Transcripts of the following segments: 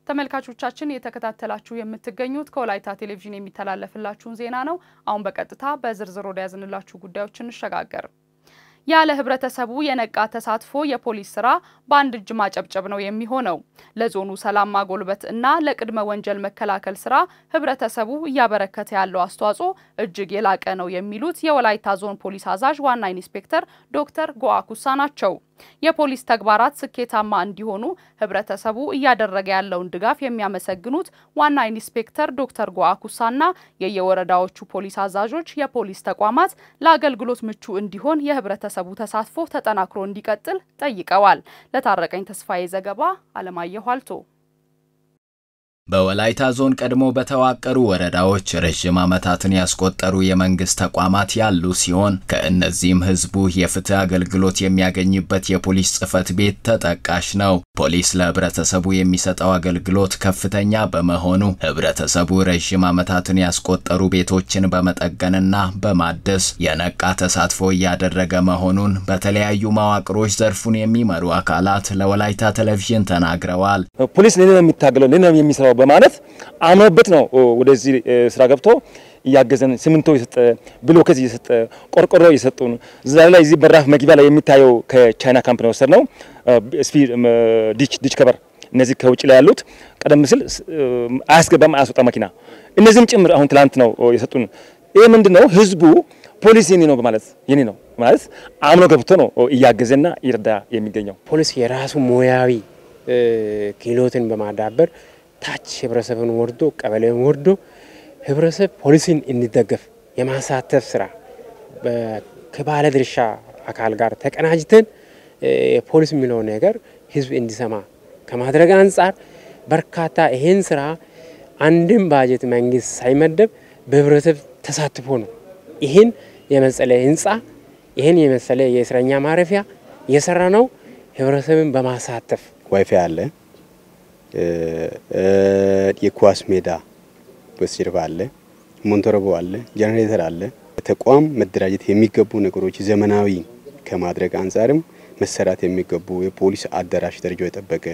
ተመልካቾቻችን እየተከታተላችሁ የምትገኙት ከወላይታ ቴሌቪዥን የሚተላለፍላችሁን ዜና ነው። አሁን በቀጥታ በዝርዝር ወደ ያዝንላችሁ ጉዳዮች እንሸጋገር። ያለ ህብረተሰቡ የነቃ ተሳትፎ የፖሊስ ስራ በአንድ እጅ ማጨብጨብ ነው የሚሆነው። ለዞኑ ሰላም ማጎልበት እና ለቅድመ ወንጀል መከላከል ስራ ህብረተሰቡ እያበረከተ ያለው አስተዋጽኦ እጅግ የላቀ ነው የሚሉት የወላይታ ዞን ፖሊስ አዛዥ ዋና ኢንስፔክተር ዶክተር ጎአ ኩሳ ናቸው። የፖሊስ ተግባራት ስኬታማ እንዲሆኑ ህብረተሰቡ እያደረገ ያለውን ድጋፍ የሚያመሰግኑት ዋና ኢንስፔክተር ዶክተር ጎአ ኩሳና የየወረዳዎቹ ፖሊስ አዛዦች የፖሊስ ተቋማት ለአገልግሎት ምቹ እንዲሆን የህብረተሰቡ ተሳትፎ ተጠናክሮ እንዲቀጥል ጠይቀዋል። ለታረቀኝ ተስፋዬ ዘገባ አለማየሁ አልቶ በወላይታ ዞን ቀድሞ በተዋቀሩ ወረዳዎች ረዥም ዓመታትን ያስቆጠሩ የመንግስት ተቋማት ያሉ ሲሆን ከእነዚህም ህዝቡ የፍትህ አገልግሎት የሚያገኝበት የፖሊስ ጽህፈት ቤት ተጠቃሽ ነው። ፖሊስ ለህብረተሰቡ የሚሰጠው አገልግሎት ከፍተኛ በመሆኑ ህብረተሰቡ ረዥም ዓመታትን ያስቆጠሩ ቤቶችን በመጠገንና በማደስ የነቃ ተሳትፎ እያደረገ መሆኑን በተለያዩ መዋቅሮች ዘርፉን የሚመሩ አካላት ለወላይታ ቴሌቪዥን ተናግረዋል። ፖሊስ ለኔ ነው የሚታገለው ለኔ ነው የሚሰራው በማለት አምኖበት ነው ወደዚህ ስራ ገብቶ እያገዘን ሲሚንቶ እየሰጠ ብሎኬት እየሰጠ ቆርቆሮ እየሰጡን ዛሬ ላይ እዚህ በራፍ መግቢያ ላይ የሚታየው ከቻይና ካምፕ ነው የወሰድነው ስፒ ዲች ዲች ከበር እነዚህ ከውጭ ላይ ያሉት ቀደም ሲል አያስገባም አያስወጣ መኪና እነዚህም ጭምር አሁን ትላንት ነው የሰጡን። ይህ ምንድን ነው ህዝቡ ፖሊስ የኔ ነው በማለት የኔ ነው ማለት አምኖ ገብቶ ነው እያገዘና ይረዳ የሚገኘው። ፖሊስ የራሱ ሙያዊ ክህሎትን በማዳበር ታች ህብረተሰብን ወርዶ ቀበሌን ወርዶ ህብረተሰብ ፖሊስን እንዲደገፍ የማሳተፍ ስራ ከባለ ድርሻ አካል ጋር ተቀናጅተን ፖሊስ የሚለው ነገር ህዝብ እንዲሰማ ከማድረግ አንጻር በርካታ ይሄን ስራ አንድም ባጀት መንግስት ሳይመደብ በህብረተሰብ ተሳትፎ ነው ይህን የመሰለ ህንፃ ይህን የመሰለ የእስረኛ ማረፊያ የሰራ ነው ህብረተሰብን በማሳተፍ ዋይፋይ አለ፣ የኳስ ሜዳ በስተጀርባ አለ፣ ሞንቶሮቦ አለ፣ ጀነሬተር አለ። ተቋም መደራጀት የሚገቡ ነገሮች ዘመናዊ ከማድረግ አንጻርም መሰራት የሚገቡ የፖሊስ አዳራሽ ደረጃው የጠበቀ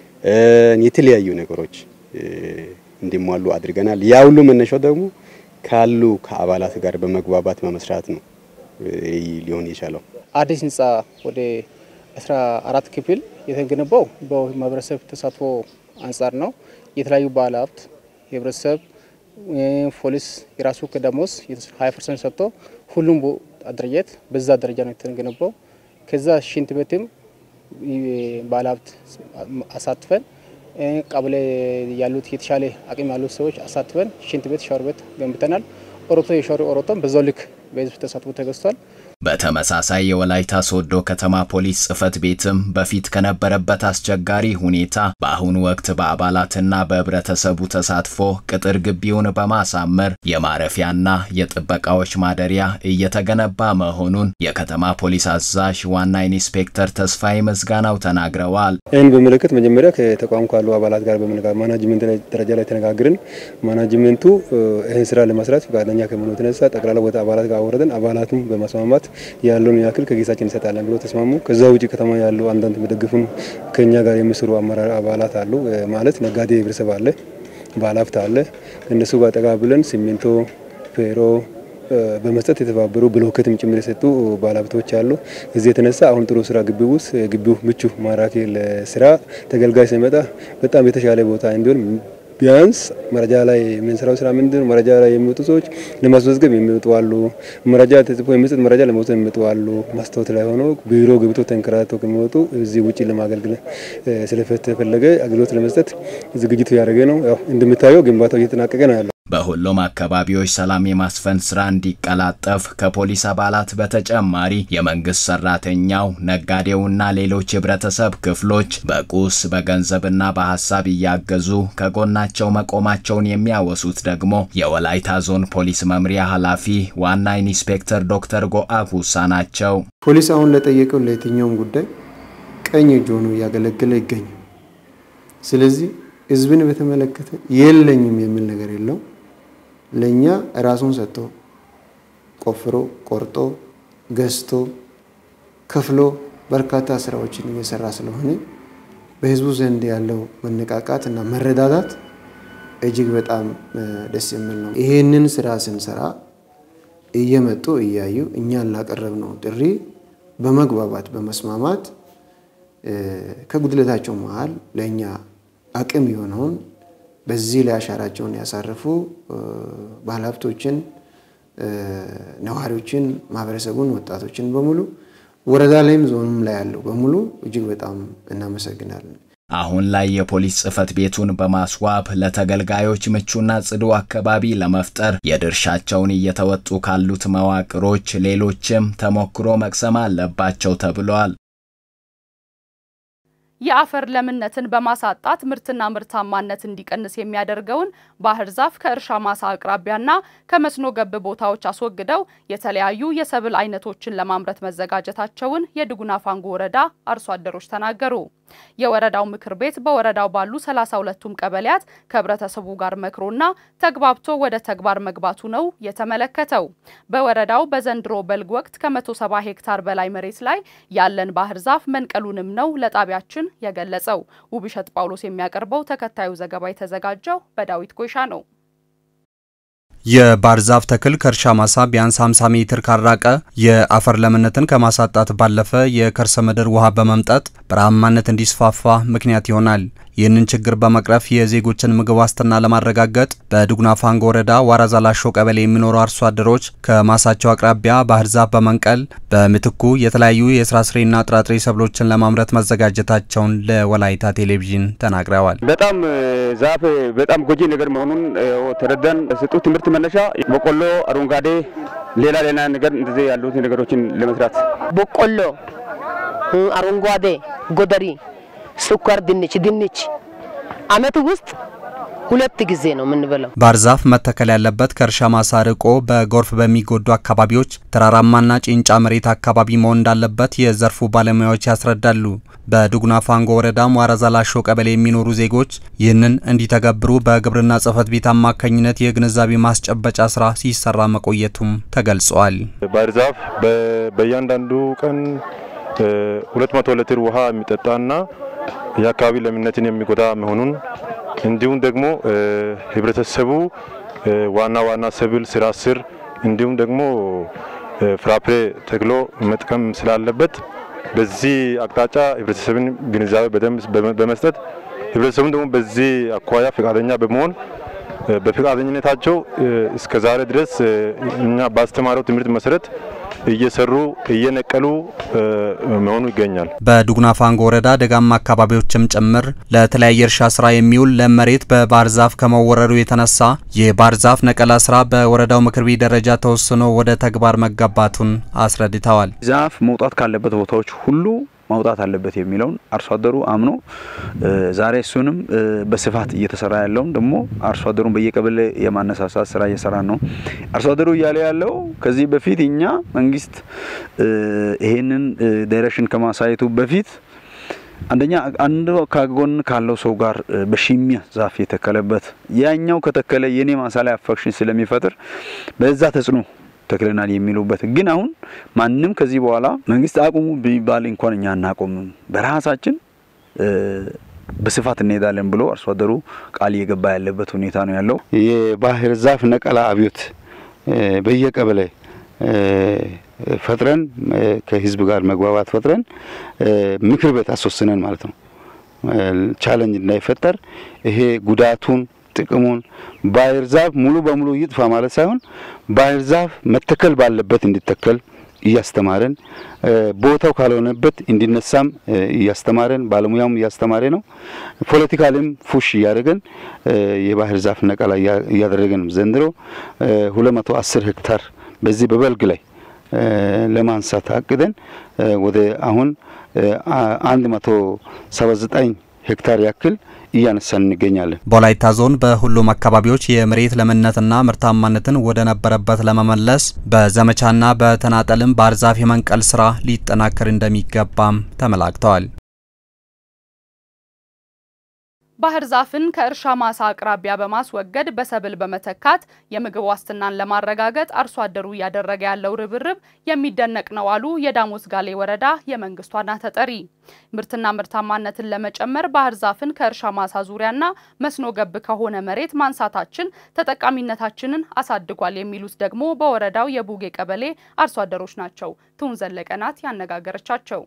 የተለያዩ ነገሮች እንዲሟሉ አድርገናል። ያ ሁሉ መነሻው ደግሞ ካሉ ከአባላት ጋር በመግባባት በመስራት ነው ሊሆን የቻለው። አዲስ ህንፃ ወደ አስራ አራት ክፍል የተገነባው በማህበረሰብ ተሳትፎ አንጻር ነው። የተለያዩ ባለሀብት የህብረተሰብ ፖሊስ የራሱ ከደሞዝ ሀያ ፐርሰንት ሰጥቶ ሁሉም አደረጃጀት በዛ ደረጃ ነው የተገነባው። ከዛ ሽንት ቤትም ባለሀብት አሳትፈን ቀበሌ ያሉት የተሻለ አቅም ያሉት ሰዎች አሳትፈን ሽንት ቤት፣ ሻወር ቤት ገንብተናል። ኦሮቶ የሻወር ኦሮቶም በዛው ልክ በህዝብ ተሳትፎ ተገዝቷል። በተመሳሳይ የወላይታ ሶዶ ከተማ ፖሊስ ጽህፈት ቤትም በፊት ከነበረበት አስቸጋሪ ሁኔታ በአሁኑ ወቅት በአባላትና በህብረተሰቡ ተሳትፎ ቅጥር ግቢውን በማሳመር የማረፊያና የጥበቃዎች ማደሪያ እየተገነባ መሆኑን የከተማ ፖሊስ አዛዥ ዋና ኢንስፔክተር ተስፋዬ መዝጋናው ተናግረዋል። ይህን በመለከት መጀመሪያ ከተቋም ካሉ አባላት ጋር በመነጋገር ማናጅመንት ደረጃ ላይ ተነጋግረን ማናጅመንቱ ይህን ስራ ለመስራት ፈቃደኛ ከመሆኑ የተነሳ ጠቅላላ ቦታ አባላት ጋር አወረደን አባላቱም በማስማማት ያለውን ያክል ከጌሳችን እንሰጣለን ብሎ ተስማሙ። ከዛ ውጭ ከተማ ያሉ አንዳንድ የሚደግፉን ከኛ ጋር የሚሰሩ አመራር አባላት አሉ። ማለት ነጋዴ ህብረተሰብ አለ፣ ባለሀብት አለ። እነሱ ጋር ጠጋ ብለን ሲሚንቶ፣ ፌሮ በመስጠት የተባበሩ ብሎኬትም ጭምር የሰጡ ባለሀብቶች አሉ። እዚህ የተነሳ አሁን ጥሩ ስራ ግቢ ውስጥ ግቢው ምቹ ማራኪ ለስራ ተገልጋይ ሲመጣ በጣም የተሻለ ቦታ እንዲሆን ቢያንስ መረጃ ላይ የምንሰራው ስራ ምንድን ነው? መረጃ ላይ የሚወጡ ሰዎች ለማስመዝገብ የሚወጡ አሉ። መረጃ ተጽፎ የሚሰጥ መረጃ ለመውሰድ የሚወጡ አሉ። ማስታወት ላይ ሆኖ ቢሮ ገብቶ ተንከራተው ከሚወጡ እዚህ ውጭ ለማገልገል ስለተፈለገ አገልግሎት ለመስጠት ዝግጅቱ ያደረገ ነው። ያው እንደምታየው ግንባታው እየተጠናቀቀ ነው ያለው። በሁሉም አካባቢዎች ሰላም የማስፈን ስራ እንዲቀላጠፍ ከፖሊስ አባላት በተጨማሪ የመንግስት ሰራተኛው፣ ነጋዴውና ሌሎች የህብረተሰብ ክፍሎች በቁስ በገንዘብና በሀሳብ እያገዙ ከጎናቸው መቆማቸውን የሚያወሱት ደግሞ የወላይታ ዞን ፖሊስ መምሪያ ኃላፊ ዋና ኢንስፔክተር ዶክተር ጎአ ኩሳ ናቸው። ፖሊስ አሁን ለጠየቀው ለየትኛውም ጉዳይ ቀኝ እጅ ሆኖ እያገለገለ ይገኛል። ስለዚህ ህዝብን በተመለከተ የለኝም የሚል ነገር የለው። ለእኛ ራሱን ሰጥቶ ቆፍሮ ቆርጦ ገዝቶ ከፍሎ በርካታ ስራዎችን እየሰራ ስለሆነ በህዝቡ ዘንድ ያለው መነቃቃት እና መረዳዳት እጅግ በጣም ደስ የሚል ነው። ይሄንን ስራ ስንሰራ እየመጡ እያዩ እኛን ላቀረብነው ጥሪ በመግባባት በመስማማት ከጉድለታቸው መሀል ለእኛ አቅም የሆነውን በዚህ ላይ አሻራቸውን ያሳረፉ ባለሀብቶችን፣ ነዋሪዎችን፣ ማህበረሰቡን፣ ወጣቶችን በሙሉ ወረዳ ላይም ዞኑም ላይ ያለው በሙሉ እጅግ በጣም እናመሰግናለን። አሁን ላይ የፖሊስ ጽሕፈት ቤቱን በማስዋብ ለተገልጋዮች ምቹና ጽዱ አካባቢ ለመፍጠር የድርሻቸውን እየተወጡ ካሉት መዋቅሮች ሌሎችም ተሞክሮ መቅሰም አለባቸው ተብሏል። የአፈር ለምነትን በማሳጣት ምርትና ምርታማነት እንዲቀንስ የሚያደርገውን ባህር ዛፍ ከእርሻ ማሳ አቅራቢያና ከመስኖ ገብ ቦታዎች አስወግደው የተለያዩ የሰብል አይነቶችን ለማምረት መዘጋጀታቸውን የድጉና ፋንጎ ወረዳ አርሶ አደሮች ተናገሩ። የወረዳው ምክር ቤት በወረዳው ባሉ 32ቱም ቀበሌያት ከህብረተሰቡ ጋር መክሮና ተግባብቶ ወደ ተግባር መግባቱ ነው የተመለከተው። በወረዳው በዘንድሮ በልግ ወቅት ከ170 ሄክታር በላይ መሬት ላይ ያለን ባህር ዛፍ መንቀሉንም ነው ለጣቢያችን የገለጸው። ውብሸት ጳውሎስ የሚያቀርበው ተከታዩ ዘገባ የተዘጋጀው በዳዊት ኮይሻ ነው። የባህር ዛፍ ተክል ከእርሻ ማሳ ቢያንስ 50 ሜትር ካራቀ የአፈር ለምነትን ከማሳጣት ባለፈ የከርሰ ምድር ውሃ በመምጠጥ በረሃማነት እንዲስፋፋ ምክንያት ይሆናል። ይህንን ችግር በመቅረፍ የዜጎችን ምግብ ዋስትና ለማረጋገጥ በድጉና ፋንጎ ወረዳ ዋራዛ ላሾ ቀበሌ የሚኖሩ አርሶ አደሮች ከማሳቸው አቅራቢያ ባህር ዛፍ በመንቀል በምትኩ የተለያዩ የፍራፍሬና ጥራጥሬ ሰብሎችን ለማምረት መዘጋጀታቸውን ለወላይታ ቴሌቪዥን ተናግረዋል። በጣም ዛፍ በጣም ጎጂ ነገር መሆኑን ተረዳን። ስጡ ትምህርት መነሻ በቆሎ፣ አረንጓዴ፣ ሌላ ሌላ ነገር እንደዚህ ያሉት ነገሮችን ለመስራት በቆሎ፣ አረንጓዴ፣ ጎደሪ ስኳር ድንች ድንች አመት ውስጥ ሁለት ጊዜ ነው የምንበላው። ባህር ዛፍ መተከል ያለበት ከእርሻ ማሳ ርቆ በጎርፍ በሚጎዱ አካባቢዎች ተራራማና ጭንጫ መሬት አካባቢ መሆን እንዳለበት የዘርፉ ባለሙያዎች ያስረዳሉ። በድጉና ፋንጎ ወረዳም ዋራዛ ላሾ ቀበሌ የሚኖሩ ዜጎች ይህንን እንዲተገብሩ በግብርና ጽሕፈት ቤት አማካኝነት የግንዛቤ ማስጨበጫ ስራ ሲሰራ መቆየቱም ተገልጿል። ባህር ዛፍ በእያንዳንዱ ቀን ሁለት መቶ ሊትር ውሃ የሚጠጣና የአካባቢ ለምነትን የሚጎዳ መሆኑን እንዲሁም ደግሞ ህብረተሰቡ ዋና ዋና ሰብል ስራ ስር እንዲሁም ደግሞ ፍራፍሬ ተክሎ መጥቀም ስላለበት በዚህ አቅጣጫ ህብረተሰብን ግንዛቤ በደንብ በመስጠት ህብረተሰቡን ደግሞ በዚህ አኳያ ፈቃደኛ በመሆን በፈቃደኝነታቸው እስከ ዛሬ ድረስ እኛ ባስተማረው ትምህርት መሰረት እየሰሩ እየነቀሉ መሆኑ ይገኛል። በድጉና ፋንጎ ወረዳ ደጋማ አካባቢዎችም ጭምር ለተለያየ እርሻ ስራ የሚውል ለም መሬት በባህር ዛፍ ከመወረሩ የተነሳ የባህር ዛፍ ነቀላ ስራ በወረዳው ምክር ቤት ደረጃ ተወስኖ ወደ ተግባር መገባቱን አስረድተዋል። ዛፍ መውጣት ካለበት ቦታዎች ሁሉ ማውጣት አለበት የሚለውን አርሶ አደሩ አምኖ ዛሬ እሱንም በስፋት እየተሰራ ያለውን ደግሞ አርሶ አደሩን በየቀበሌ የማነሳሳት ስራ እየሰራ ነው። አርሶ አደሩ እያለ ያለው ከዚህ በፊት እኛ መንግስት ይሄንን ዳይሬክሽን ከማሳየቱ በፊት አንደኛ አንዱ ከጎን ካለው ሰው ጋር በሽሚያ ዛፍ የተከለበት ያኛው ከተከለ የኔ ማሳ ላይ አፌክሽን ስለሚፈጥር በዛ ተጽዕኖ ተክለናል የሚሉበት ግን አሁን ማንም ከዚህ በኋላ መንግስት አቁሙ ቢባል እንኳን እኛ አናቆምም፣ በራሳችን በስፋት እንሄዳለን ብሎ አርሶ አደሩ ቃል እየገባ ያለበት ሁኔታ ነው ያለው። የባህር ዛፍ ነቀላ አብዮት በየቀበሌ ፈጥረን ከህዝብ ጋር መግባባት ፈጥረን ምክር ቤት አስወስነን ማለት ነው ቻለንጅ እንዳይፈጠር ይሄ ጉዳቱን ጥቅሙን ባህር ዛፍ ሙሉ በሙሉ ይጥፋ ማለት ሳይሆን ባህር ዛፍ መተከል ባለበት እንዲተከል እያስተማረን ቦታው ካልሆነበት እንዲነሳም እያስተማረን ባለሙያም እያስተማረ ነው። ፖለቲካልም ፉሽ እያደረገን የባህር ዛፍ ነቀላ እያደረገን ዘንድሮ 210 ሄክታር በዚህ በበልግ ላይ ለማንሳት አቅደን ወደ አሁን 179 ሄክታር ያክል እያነሳን እንገኛለን። በወላይታ ዞን በሁሉም አካባቢዎች የመሬት ለምነትና ምርታማነትን ወደ ነበረበት ለመመለስ በዘመቻና በተናጠልም ባህር ዛፍ የመንቀል ስራ ሊጠናከር እንደሚገባም ተመላክተዋል። ባህር ዛፍን ከእርሻ ማሳ አቅራቢያ በማስወገድ በሰብል በመተካት የምግብ ዋስትናን ለማረጋገጥ አርሶ አደሩ እያደረገ ያለው ርብርብ የሚደነቅ ነው አሉ የዳሞት ጋሌ ወረዳ የመንግስት ዋና ተጠሪ። ምርትና ምርታማነትን ለመጨመር ባህር ዛፍን ከእርሻ ማሳ ዙሪያና መስኖ ገብ ከሆነ መሬት ማንሳታችን ተጠቃሚነታችንን አሳድጓል የሚሉት ደግሞ በወረዳው የቡጌ ቀበሌ አርሶ አደሮች ናቸው። ትውን ዘለቀ ናት ያነጋገረቻቸው።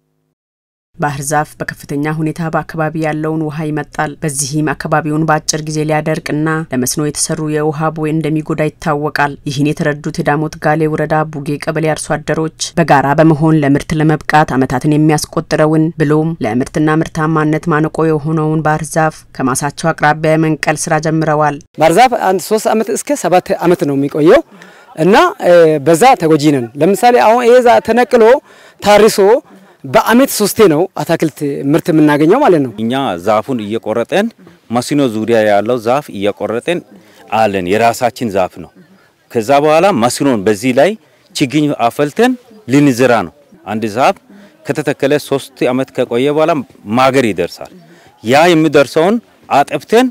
ባህር ዛፍ በከፍተኛ ሁኔታ በአካባቢ ያለውን ውሃ ይመጣል። በዚህም አካባቢውን በአጭር ጊዜ ሊያደርቅና ለመስኖ የተሰሩ የውሃ ቦይ እንደሚጎዳ ይታወቃል። ይህን የተረዱት የዳሞት ጋሌ ወረዳ ቡጌ ቀበሌ አርሶ አደሮች በጋራ በመሆን ለምርት ለመብቃት ዓመታትን የሚያስቆጥረውን ብሎም ለምርትና ምርታማነት ማነቆ የሆነውን ባህር ዛፍ ከማሳቸው አቅራቢያ የመንቀል ስራ ጀምረዋል። ባህር ዛፍ አንድ ሶስት ዓመት እስከ ሰባት ዓመት ነው የሚቆየው እና በዛ ተጎጂ ነን። ለምሳሌ አሁን ይሄ ተነቅሎ ታርሶ በአመት ሶስቴ ነው አታክልት ምርት የምናገኘው ማለት ነው። እኛ ዛፉን እየቆረጠን መስኖ ዙሪያ ያለው ዛፍ እየቆረጠን አለን። የራሳችን ዛፍ ነው። ከዛ በኋላ መስኖን በዚህ ላይ ችግኝ አፈልተን ልንዝራ ነው። አንድ ዛፍ ከተተከለ ሶስት አመት ከቆየ በኋላ ማገር ይደርሳል። ያ የሚደርሰውን አጠብተን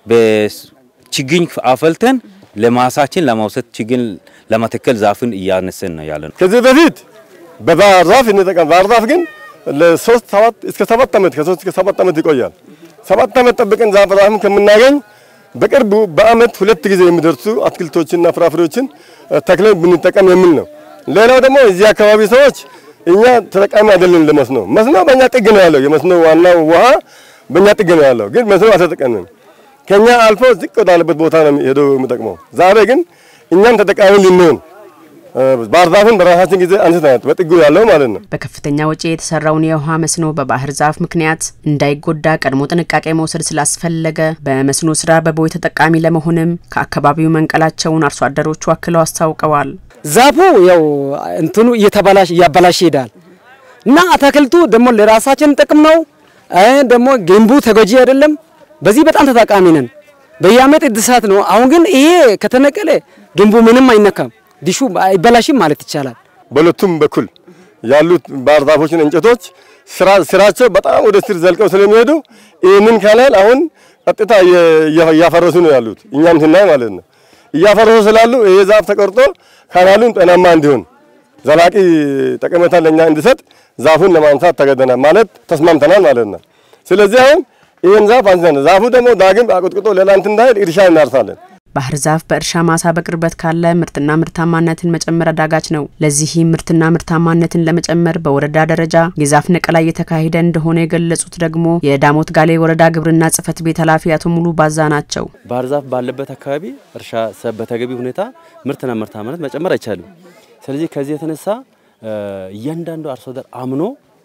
በችግኝ አፈልተን ለማሳችን ለማውሰድ ችግኝ ለመተከል ዛፍን እያነሰን ነው ያለ ነው። ከዚህ በፊት በባህር ዛፍ እንጠቀም። ባህር ዛፍ ግን ለሶስት ሰባት እስከ ሰባት ዓመት ከሶስት እስከ ሰባት ዓመት ይቆያል። ሰባት ዓመት ጠብቀን ዛፍ ዛፍን ከምናገኝ በቅርቡ በአመት ሁለት ጊዜ የሚደርሱ አትክልቶችና ፍራፍሬዎችን ተክለን ብንጠቀም የሚል ነው። ሌላው ደግሞ እዚህ አካባቢ ሰዎች እኛ ተጠቃሚ አይደለን ለመስኖ። መስኖ በእኛ ጥግ ነው ያለው። የመስኖ ዋናው ውሃ በእኛ ጥግ ነው ያለው፣ ግን መስኖ አልተጠቀምንም። ከኛ አልፎ ዝቅ ወዳለበት ቦታ ነው ሄደው የሚጠቅመው። ዛሬ ግን እኛም ተጠቃሚ ልንሆን ባህር ዛፍን በራሳችን ጊዜ አንስተናል፣ በጥጉ ያለው ማለት ነው። በከፍተኛ ወጪ የተሰራውን የውሃ መስኖ በባህር ዛፍ ምክንያት እንዳይጎዳ ቀድሞ ጥንቃቄ መውሰድ ስላስፈለገ በመስኖ ስራ በቦይ ተጠቃሚ ለመሆንም ከአካባቢው መንቀላቸውን አርሶ አደሮቹ አክለው አስታውቀዋል። ዛፉ ያው እንትኑ እየተበላሽ እያበላሽ ይሄዳል እና አታክልቱ ደግሞ ለራሳችን ጥቅም ነው። ደግሞ ግንቡ ተጎጂ አይደለም። በዚህ በጣም ተጠቃሚ ነን። በየአመት እድሳት ነው። አሁን ግን ይሄ ከተነቀለ ግንቡ ምንም አይነካም ዲሹ አይበላሽም ማለት ይቻላል። በሁለቱም በኩል ያሉት ባህር ዛፎችን እንጨቶች ስራቸው በጣም ወደ ስር ዘልቀው ስለሚሄዱ ይህንን ካናል አሁን ቀጥታ እያፈረሱ ነው ያሉት። እኛም ስናይ ማለት ነው እያፈረሱ ስላሉ ይሄ ዛፍ ተቆርጦ ካናሉን ጤናማ እንዲሆን ዘላቂ ጠቀሜታ ለእኛ እንዲሰጥ ዛፉን ለማንሳት ተገደናል ማለት ተስማምተናል ማለት ነው። ስለዚህ አሁን ይህን ዛፍ አንስተን ዛፉ ደግሞ ዳግም አቆጥቁጦ ሌላ እንትን እንዳይል እርሻ እናርሳለን። ባህር ዛፍ በእርሻ ማሳ በቅርበት ካለ ምርትና ምርታማነትን መጨመር አዳጋች ነው። ለዚህም ምርትና ምርታማነትን ለመጨመር በወረዳ ደረጃ የዛፍ ነቀላ እየተካሄደ እንደሆነ የገለጹት ደግሞ የዳሞት ጋሌ ወረዳ ግብርና ጽሕፈት ቤት ኃላፊ አቶ ሙሉ ባዛ ናቸው። ባህር ዛፍ ባለበት አካባቢ እርሻ በተገቢ ሁኔታ ምርትና ምርታማነት መጨመር አይቻልም። ስለዚህ ከዚህ የተነሳ እያንዳንዱ አርሶ አደር አምኖ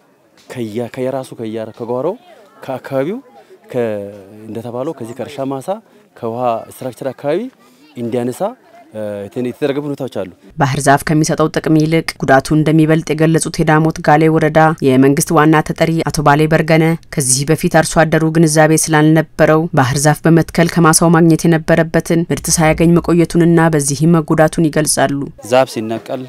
ከየራሱ ከጓሮ ከአካባቢው እንደተባለው ከዚህ ከእርሻ ማሳ ከውሃ ስትራክቸር አካባቢ እንዲያነሳ የተደረገ ሁኔታዎች አሉ። ባህር ዛፍ ከሚሰጠው ጥቅም ይልቅ ጉዳቱ እንደሚበልጥ የገለጹት የዳሞት ጋሌ ወረዳ የመንግስት ዋና ተጠሪ አቶ ባሌ በርገነ ከዚህ በፊት አርሶ አደሩ ግንዛቤ ስላልነበረው ባህር ዛፍ በመትከል ከማሳው ማግኘት የነበረበትን ምርት ሳያገኝ መቆየቱንና በዚህም መጎዳቱን ይገልጻሉ። ዛፍ ሲነቀል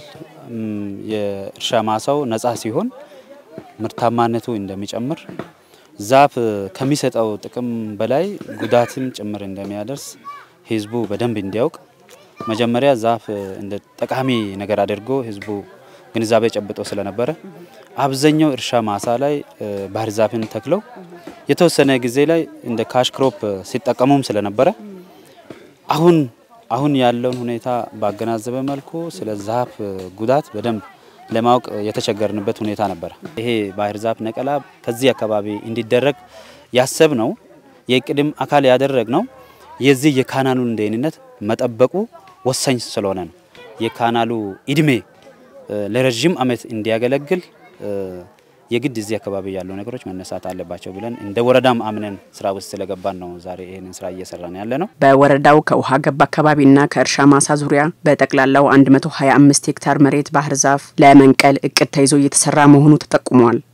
የእርሻ ማሳው ነጻ ሲሆን ምርታማነቱ እንደሚጨምር ዛፍ ከሚሰጠው ጥቅም በላይ ጉዳትም ጭምር እንደሚያደርስ ህዝቡ በደንብ እንዲያውቅ መጀመሪያ ዛፍ እንደ ጠቃሚ ነገር አድርጎ ህዝቡ ግንዛቤ ጨብጦ ስለነበረ አብዛኛው እርሻ ማሳ ላይ ባህር ዛፍን ተክለው የተወሰነ ጊዜ ላይ እንደ ካሽ ክሮፕ ሲጠቀሙም ስለነበረ አሁን አሁን ያለውን ሁኔታ ባገናዘበ መልኩ ስለ ዛፍ ጉዳት በደንብ ለማወቅ የተቸገርንበት ሁኔታ ነበረ። ይሄ ባህር ዛፍ ነቀላ ከዚህ አካባቢ እንዲደረግ ያሰብ ነው የቅድም አካል ያደረግ ነው የዚህ የካናሉን ደህንነት መጠበቁ ወሳኝ ስለሆነ ነው። የካናሉ እድሜ ለረዥም ዓመት እንዲያገለግል የግድ እዚህ አካባቢ ያሉ ነገሮች መነሳት አለባቸው ብለን እንደ ወረዳም አምነን ስራ ውስጥ ስለገባን ነው ዛሬ ይህንን ስራ እየሰራን ያለ ነው። በወረዳው ከውሃ ገብ አካባቢና ከእርሻ ማሳ ዙሪያ በጠቅላላው 125 ሄክታር መሬት ባህር ዛፍ ለመንቀል እቅድ ተይዞ እየተሰራ መሆኑ ተጠቁሟል።